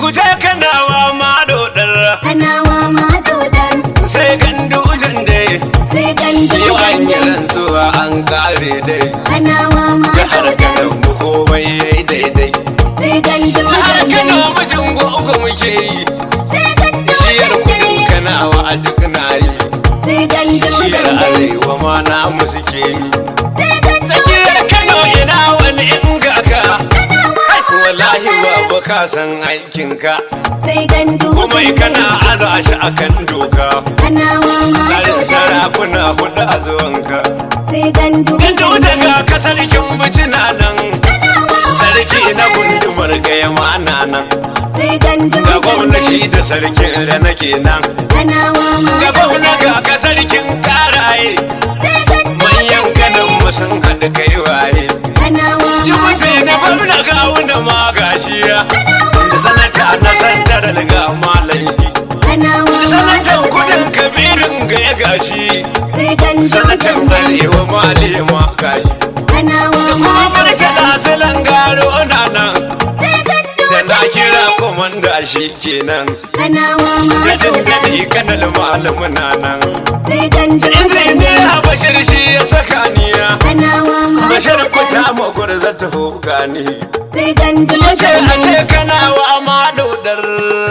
ganduje kanawa ma dodar kanawa ma dodar sai gandujen dai sai yau an yi gandujan dai rantsuwa an kare dai kanawa ma jihar dodar kanan mu komai yayi daidai sai har gandujan kano dai mijin gogo muke yi sai shiyar gandujan kudin dai kanawa a duk na yi sai shiyar gandujan dai arewa ma namu suke yi sai tsakiyar gandujan kano dai ina wani in ga ka kanawa wallahi babu ka san aikinka sai kuma gandujan kana dai aza shi akan doka kanawa ma tsarin dodar sarakuna hudu a zuwanka sai Gandu gandujan dai daga ka sarkin bicina nan kanawa ma sarki na gundumar gaya mana nan sai ga gandujan gwamna dai shi da sarkin da nake nan kanawa ma ga gwamna dodar ga ka sarkin karaye sai manyan gandujan kanan dai mu sun haɗu kai waye kanawa ma jibuti na dodar gwamna ga wuna ma gashiya da sanata na santar ga malan shi kanawa ma sanatan dodar kudin kabirin ga ya gashi sai sanatan gandujan dai arewa malema gashi kanawa ma kuma dodar murtala silan garo na nan sai da na gandujan kira dai komanda shi kenan kanawa ma gadin dodar gadi kanal malamu na nan sai gandujan dai injiniya bashir shi ya saka niya kanawa ma bashir kuta dodar magur za ta gani sai ce gandujan a ce dai kana wa ma dodar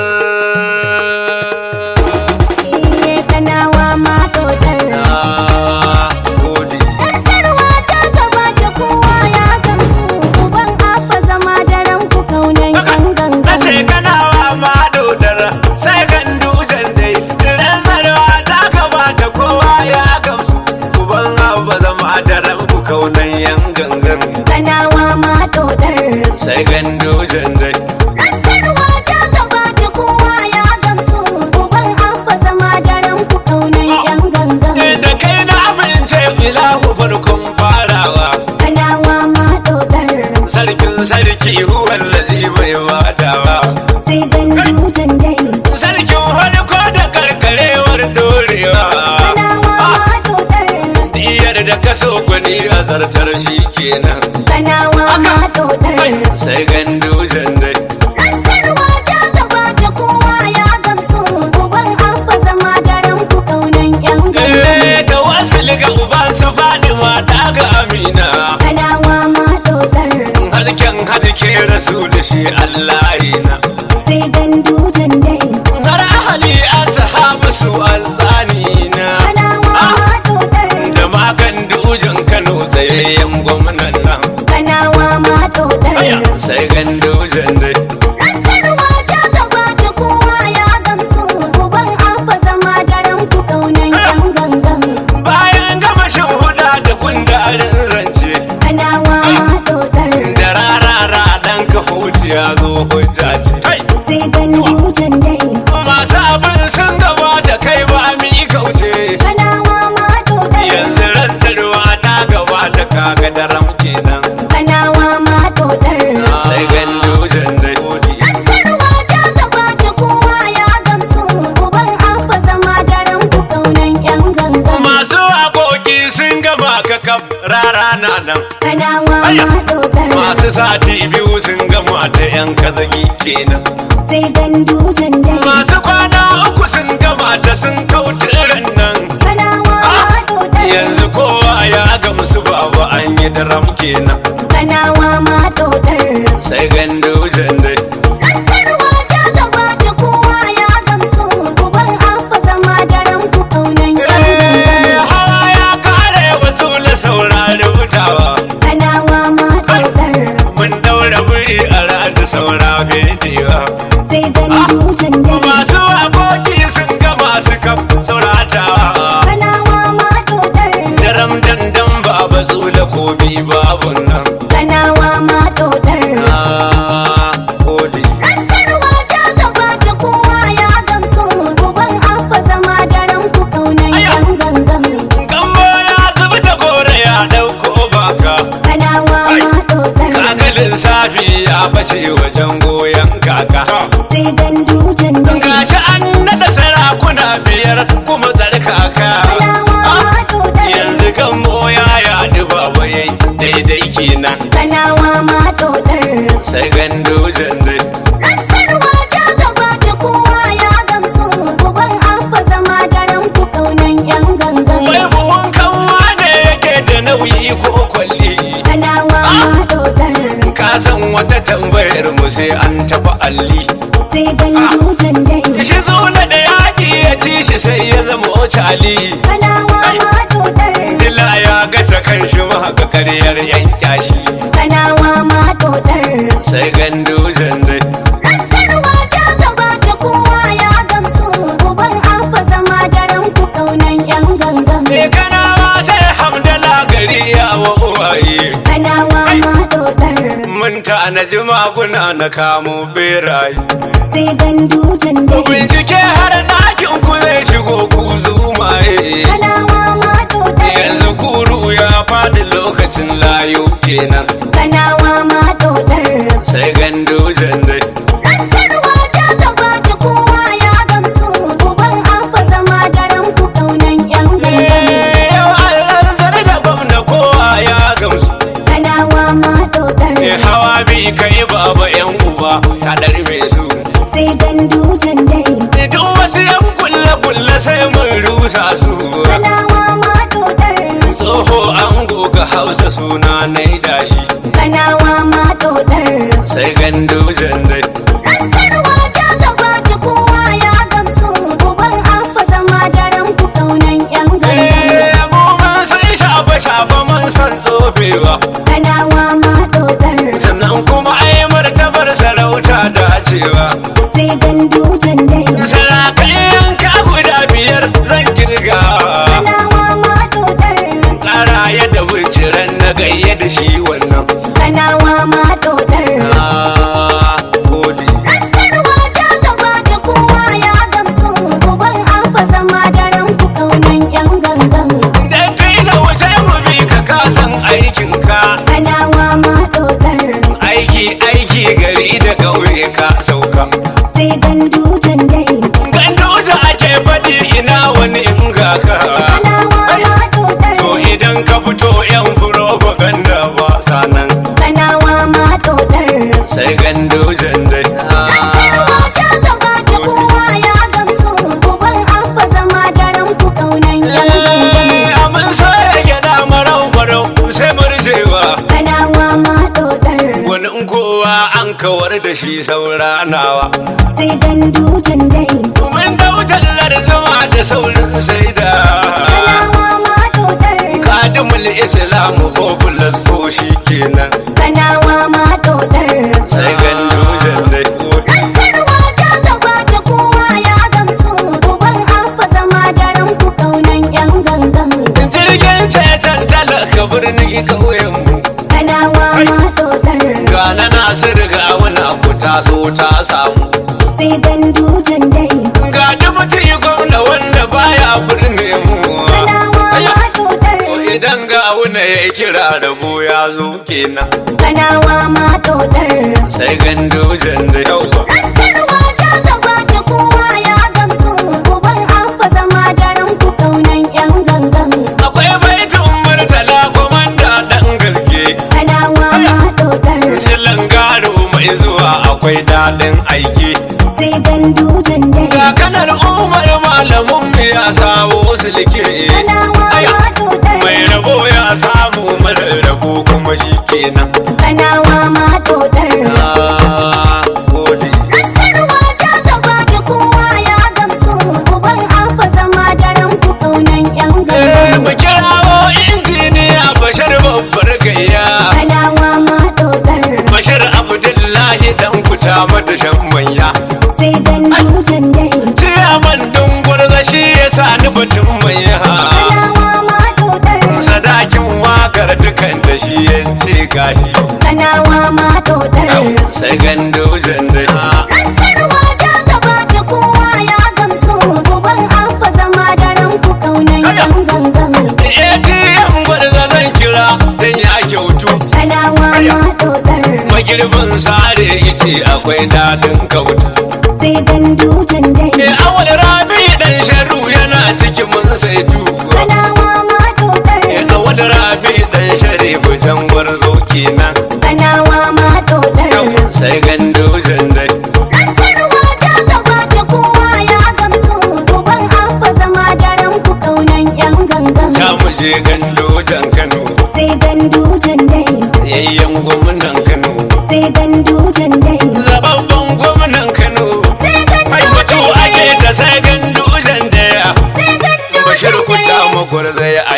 iye kanawa ma dodar na gode Sarwa ta gabata kowa ya gamsu uban abba zama daren ku kaunan yan na ce gangan kana wa ma dodar sai gandu dai ran sarwa ta gabata kowa ya gamsu uban abba zama da ranku kaunan yan gangan kanawa ma dodar sai gandu dai Sarwa ta gabata kowa ya gamsu uban abba zama daren ku kaunan yan gangan da kai na amince ilahu farkon farawa kanawa ma dodar sarkin sarki huwan lazi mai wadawa sai gandujan dai sarkin farko da karkarewar dorewa kanawa ma dodar diyar da kaso gwani a zartar shi kenan kanawa ma dodar sai gandu dai Rantsarwa ta gabata kowa ya gamsu uban abba zama daren ku kaunan yan gangan Eh, da wasu liga uban su fadima ta ga amina kanawa ma dodar harken hazike rasul shi allah na sai gandujan dai har ahali ashabu su alzani na kanawa ma dodar da magan dujin kano tsayayyen gwamnan nan kanawa ma dodar aya sai gandujin dai Rantsarwa ta gabata kowa ya gamsu uban abba zama daren ku kaunan yan gangan bayan gama shan huda da kundarin zance kanawa ma dodar da rarara dan ka ya zo hujja ce Hai! sai gandujan dai masu abin sun gaba da kai ba mi kauce kanawa ma dodar yanzu rantsarwa ta gaba ta kaga daram kenan kanawa ma dodar sai gandujin dai Rantsarwa ta gabata kowa ya gamsu uban abba zama daren ku kaunan yan gangan masu waƙoƙi sun gaba ka kaf rara na nan kanawa Aya. ma dodar masu sati biyu sun gama da yan kazagi kenan sai gandujan dai masu kwana uku sun gama da sun kauturan nan kanawa ma dodar yanzu kowa ya gamsu babu an yi daram kenan kanawa ma dodar sai gandujin dai Rantsarwa ta gabata kowa ya gamsu uban abba zama daren ku kaunan yan Eh, gangan hawa ya kare wa tula saurari hutawa kanawa ma dodar mun daura buri a radu saura fedewa sai gandujan dai masu waƙoƙi sun gama su kaf sauratawa kanawa ma dodar daram dandan baba tsula ko bi babu nan kanawa ma dodar na gode Rantsarwa ta gabata kowa ya gamsu uban abba zama daren ku kaunan Aya. yan gangan gambo ya zubi da gore ya dauko baka kanawa Ai. ma dodar kagalin safi ya bace wajen goyon kaka sai gandujan dai gashi an nada sarakuna biyar kuma tsarkaka kanawa ma dodar yanzu gambo ya yadu baba yayi daidai kenan kanawa ma dodar sai gandujin dai Rantsarwa ta sai an tafi alli sai gandujan dai shi zuna da yaƙi ya ci shi sai ya zama ocali kanawa ma dodar dila ya ga ta kan shi ma ga karyar yan kyashi kanawa ma dodar sai gandujan dai rantsarwa ta gabata kowa ya gamsu uban abba zama daren ku kaunan yan gangan Me kanawa sai hamdala gari ya wa uwaye kanawa ma dodar mun ta na maguna na kamo beraye sai gandujan dai bincike har ɗakin ku zai shigo ku zumaye kanawa ma dodar yanzu kuru ya faɗi lokacin layu kenan kanawa ma dodar sai gandujan dai rantsarwa ta gabata kowa ya gamsu uban abba zama daren ku kaunan yan gangan yau an zare da gwamna kowa ya gamsu kanawa ma dodar ne hawa bi kai baba yan uba ta ɗarme su sai gandujan dai duk wasu yan kulle kulle sai mun rusa su kanawa ma dodar tsoho an goga hausa suna na dashi kanawa ma dodar sai gandujan dai rantsarwa ta gabata kowa ya gamsu uban abba zama daren ku kaunan yan gangan Eh, mu mun san shafe shafe mun san tsofewa kanawa ma dodar sannan kuma ai martabar sarauta dacewa sai gandujan dai sarakai yanka guda biyar zan kirga kanawa ma dodar tsara yadda binciren na gayya da shi wannan kanawa ma dodar Ah, gode. rantsarwa ta gabata kowa ya gamsu uban abba zama daren ku kaunan yan gangan Dan kai da wuce mu bi ka kasan aikinka kanawa ma dodar aiki aiki gari da ƙauye ka sauka sai gandujan dai gandu da ake faɗi ina wani in ga ka kanawa ma dodar to idan ka fito yan propaganda ba sanan kanawa ma dodar sai gandu jandai rantsarwa ta gabata kowa ya gamsu uban abba zama daren ku kaunan yan gangan Amin sai ya gyaɗa marau marau sai murjewa kanawa ma dodar wani in kowa an kawar da shi saura nawa sai gandujan dai Mun dautallar zama da saurin sai da kanawa ma dodar kadimul islamu ko plus ko shi kenan kanawa ma dodar sai gandu jandai rantsarwa ta gabata kowa ya gamsu uban abba zama daren ku kaunan yan gangan jirgin ceton talaka birni ƙauyenmu kanawa ma dodar gana nasir ga wani abu ta so ta samu sai gandujan dai ga dubuti gwamna wanda baya birne mu kanawa ma dodar idan ga wani ya kira rabo ya zo kenan kanawa ma dodar sai gandu jandai rantsarwa ta gabata kowa ya gamsu uban abba zama daren ku kaunan yan gangan akwai baitin murtala komanda dan gaske kanawa ma dodar silan garo mai zuwa akwai daɗin aiki sai gandujan dai ga kanar umar malamin mu ya sawo silke kanawa ma dodar mai rabo ya samu mara rabo kuma shi kenan kanawa ma dodar Ah, gode. rantsarwa ta gabata kowa ya gamsu uban abba zama daren ku kaunan yan Eh, gangan mu kirawo injiniya bashar babbar gayya kanawa ma dodar bashar abdullahi dan kuta mata shan manya sai gandujan dai ciyaman dungur shi ya sa ni batun manya kanawa ma dodar sadakin wakar dukan da shi ya ce gashi kanawa ma dodar sai gando jandai rantsarwa ta gabata kowa ya gamsu uban abba zama daren ku kaunan yan gangan ATM gwarza zan kira dan ya kyautu kanawa ma dodar magirbin sare ice akwai dadin kautu sai gandujan dai e awal rabi dan sharu yana cikin mun saitu kanawa ma dodar e awal rabi dan sharifu jan gwarzo kenan kanawa ma dodar sai gando jandai rantsarwa ta gabata kowa ya gamsu uban abba zama daren ku kaunan yan gangan ta muje gando jan kano sai gandujan dai yayyan gwamnan kano sai gandujan dai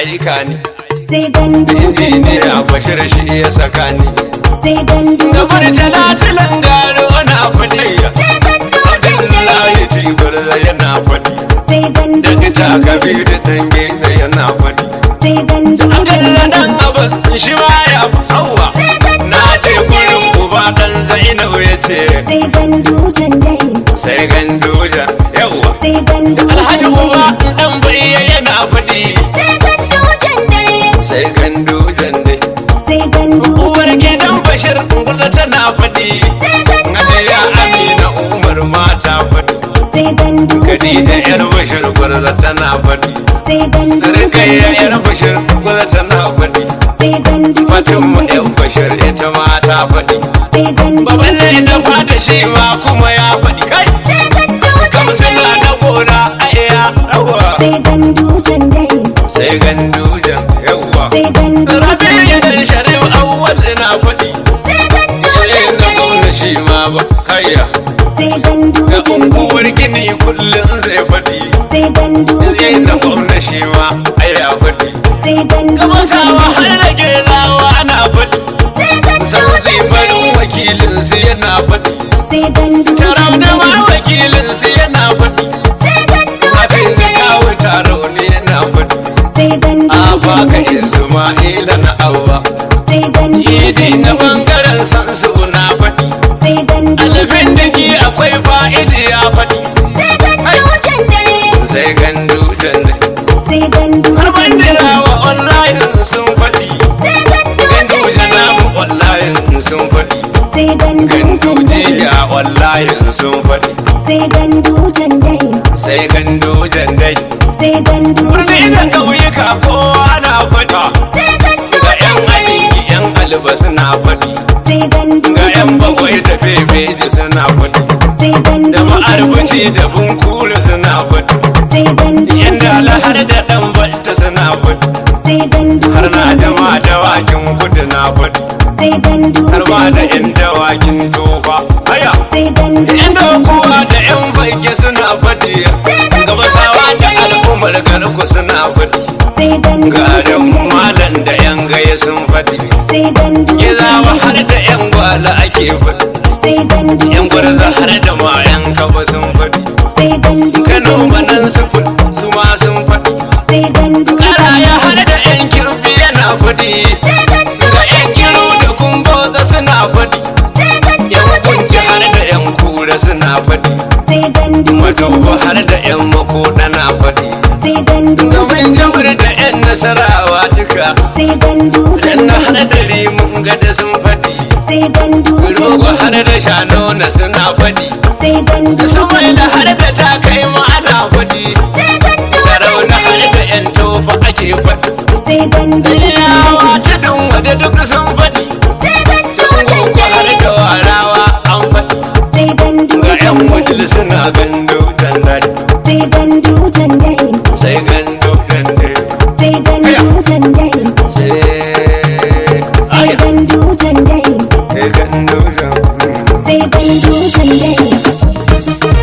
aika ni sai gandu injiniya bashir shi ya saka ni sai gandu da murtala silan garo na faɗi sai gandu abdullahi tibar yana faɗi sai gandu daga takabi da dange yana faɗi sai gandu akalla dan abin shi ma ya hawa sai gandu na ce gurin uba dan zainab ya ce sai gandu dai sai ganduja yawa sai gandu alhaji uba dan bayya yana faɗi sai gandu dai sai gandujan dai sai gandu uwar gidan bashir gurza tana faɗi sai gandu Ngadiya Amina Umar mata faɗi sai gandu Khadija yar bashir gurza tana faɗi sai gandu Rikayya yar bashir gurza tana faɗi sai gandu Fatima yan bashir ita ma ta faɗi sai gandu Baban zai dafa da shi ma kuma ya faɗi kai sai gandu Kamsila na gona a iya rawa sai gandu dai Sai gandujan yawa sai gandu Rabi yan sharif awwal na faɗi sai gandu Irin na gwamna shi ma ba kayya sai gandu Ga unguwar gini kullum zai faɗi sai gandu Zai na gwamna shi ma aya faɗi sai gandu Gaba sawa har da gelawa ana faɗi sai gandu Sau zai farin wakilin su yana faɗi sai gandu Tarau da ma wakilin su yana faɗi sai gandu Abin zakawa taro ne yana faɗi sai gandu A baka Isma'ila na Abba sai gandu Idi na bangaren sansu na faɗi sai gandu Alfin da ke akwai fa'idi ya faɗi sai gandu Sai gandu jande sai gandu Har bandirawa online sun faɗi sai gandu Gandu janamu online sun faɗi sai gandu Gandu jiya online sun faɗi sai gandu dai Sai gandu jandai sai gandu Birni da ƙauyuka kowa na faɗi sai gandu Ga 'yan aliki 'yan alba suna faɗi sai gandu Ga 'yan bakwai da bebeji suna faɗi sai gandu Da ma'arbaci da bunkuru suna faɗi sai gandu Yan dala har da ɗan balta suna faɗi sai gandu Har na jama dawakin kudu na faɗi sai gandu Har ma da 'yan dawakin tofa Haya sai gandu Yan dokuwa da 'yan fage suna faɗi Gabasawa da al'ummar garku suna faɗi sai gandu Garin malam da 'yan gaya sun faɗi sai gandu Gizawa har da 'yan gwala ake faɗi sai gandu Yan gwarza har da ma 'yan kaba sun faɗi sai gandu Kano manan sufur su ma sun faɗi sai gandu Karaya har da 'yan kirfi yana faɗi sai gandu Ga 'yan kiru da kumboza suna faɗi sai gandu Yan kunci har da 'yan kura suna faɗi sai gandu Madoba har da 'yan makoda na faɗi sai gandu Gaban jamur da 'yan nasarawa duka sai gandu Dan na har da rimun gada sun faɗi sai gandu Rogo har da shanona suna faɗi sai gandu Su mai da har da takai ma ana faɗi sai gandu Sarauna har da 'yan tofa ake faɗi sai gandu Yawa tudun wada duk sun faɗi sai gandu Tungo har da warawa an faɗi sai gandu Ga 'yan wujil suna gando dandali sai gandu dai Sai gando dandali sai gandu dai Sai sai Aya gandu dai Sai gando dandali sai gandu dai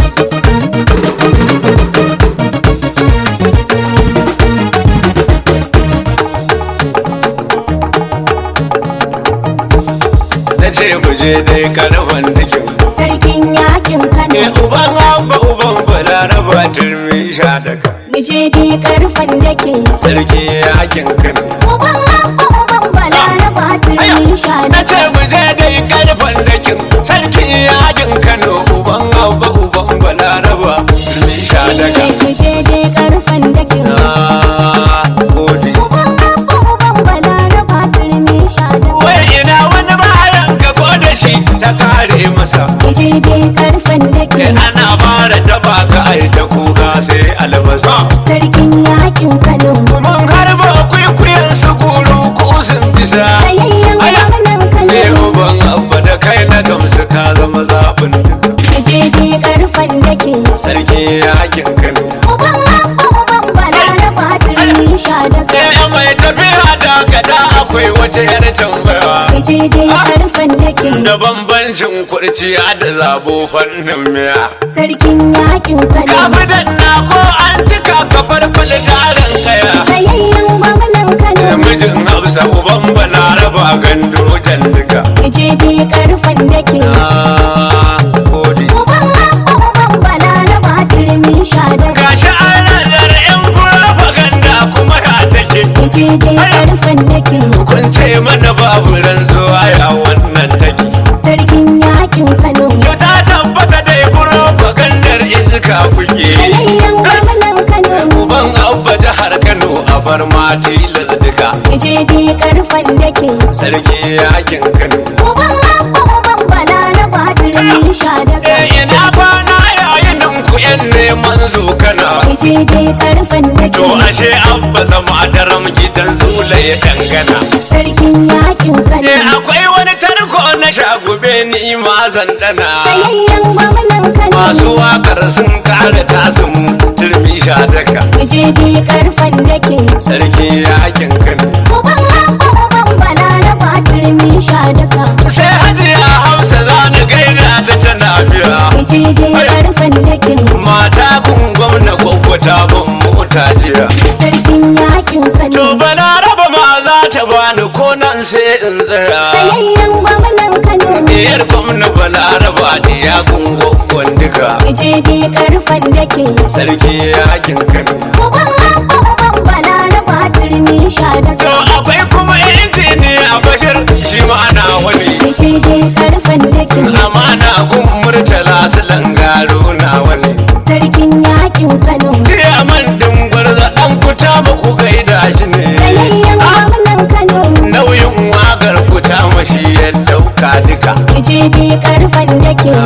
Na ce mu je dai karfan da kyau sarkin yakin Ne Kano uban abba uban balaraba turmi sha daga mu je dai karfan dakin Sarki yakin kano uban abba uban balaraba Aya, turmi sha na da ce mu je dai karfan dakin sarki yakin kano uban abba uban balaraba turmi sha daga mu je dai karfan dakin na gode uban abba uban balaraba turmi sha da wai ina wani bayan ka ko da shi ta kare masa mu je dai karfan Kai dakin ana fara taba ka ai ta kuka sai albasa sarkin yakin Kano mun harba kwaikwayon su kuru ko sun bisa sayayyen Aya. gwamnan ne Kano uban abba da kai na gamsu ka zama zaɓin mu je dai karfan dakin sarki yakin kano uban abba uban balaraba turmi sha da sai mai tafiya da gada akwai wata yar tambaya mu je dai karfan dakin da bambancin kurciya da zabo fannin miya sarkin yakin kano kafi danna ko an cika ka farfada tarin kaya tsayayyen gwamnan kano mijin hausa uban balaraba gando jandiga je dai karfan dakin Ah, gode. uban abba uban balaraba turmi sha daga gashi an nazar yan propaganda kuma ya take je dai karfan dakin kun ce mana babu rantsuwa ya wannan take sarkin yakin kano to ta tabbata dai propagandar iska kuke tsayayyen gwamnan kano uban abba jihar kano a bar mati lazdiga je dai karfan dakin sarki yakin kano uban abba uban balaraba turmi sha daga eh ina kwana yayin ku yan neman zo kana je dai karfan to dakin ashe abba zama daram gidan zula ya dangana sarkin yakin kano Eh akwai wani tarko na shagube ni ma zan dana tsayayyen gwamnan kano Masu wakar sun kare tasu mu turmi sha daka je dai karfan dakin Sarki yakin kano uban abba uban balaraba turmi sha daga Sai hajiya hausa za ni gaida ta tana biya je dai karfan dakin Mata kun gwamna kwakwata ban mota jiya sarkin yakin kano To balaraba ma za ta bani ko nan sai in tsaya tsayayyen gwamnan kano Diyar gwamna balaraba da ya gungun duka je dai karfan dakin Sarki yakin kano uban abba uban balaraba turmi sha To daga akwai kuma injiniya bashir shi ma'ana wani je dai karfan dakin amana gun murtala su langaro na wani sarkin yakin kano Ciyaman din gwarza an kuta ba ku gaida shi ne tsayayyen gwamnan kano nauyin wagar kuta mashi ya dauka duka je dai karfan dakin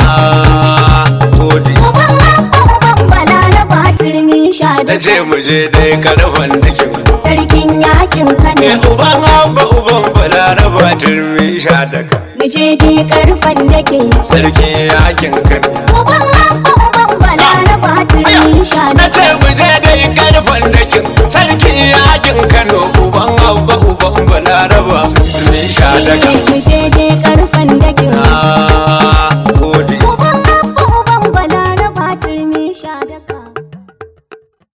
Ah, gode uban abba uban balaraba turmi sha na daga ce mu je dai karfan dikin sarkin yakin ne kano uban abba uban balaraba turmi sha daga mu je dai karfan dakin sarki yakin kano uban abba uban balaraba turmi sha na daga ce mu